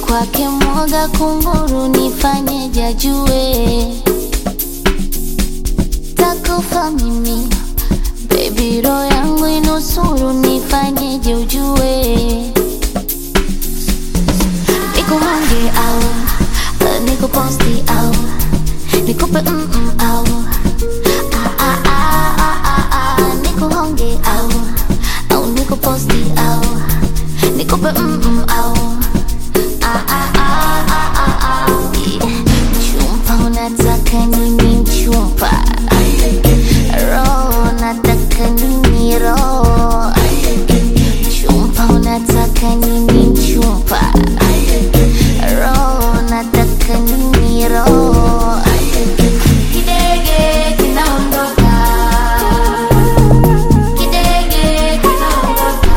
kwake mwoga kunguru, nifanyeje ajue takufa mimi Baby roho yangu inusuru, nifanyeje ujue nikuhange au uh, nikuposti au nikupe mm -mm, au ah, ah, ah, ah, ah, ah, nikuhonge au au nikuposti au nikupe mm -mm, au ah, ah, ah, ah, ah, ah. Chumpa unataka nini mchumpa roho nataka nini roho chumpa unataka nini mchumpa roho nataka nini roho kidege kinaondoka kidege kinaondoka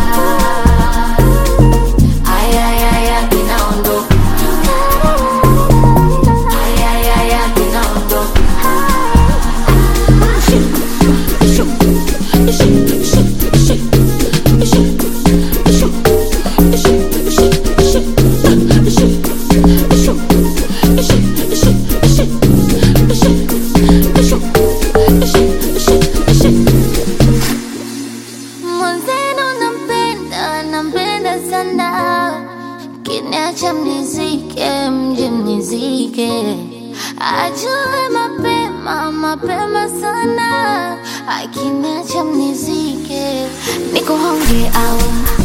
ayayaya kinaondoka ayayaya kinaondoka Mwenzenu nampenda, nampenda sana, kiniacha mnizike, mje mnizike, ajue mapema, mapema sana, akiniacha mnizike, nikuhonge au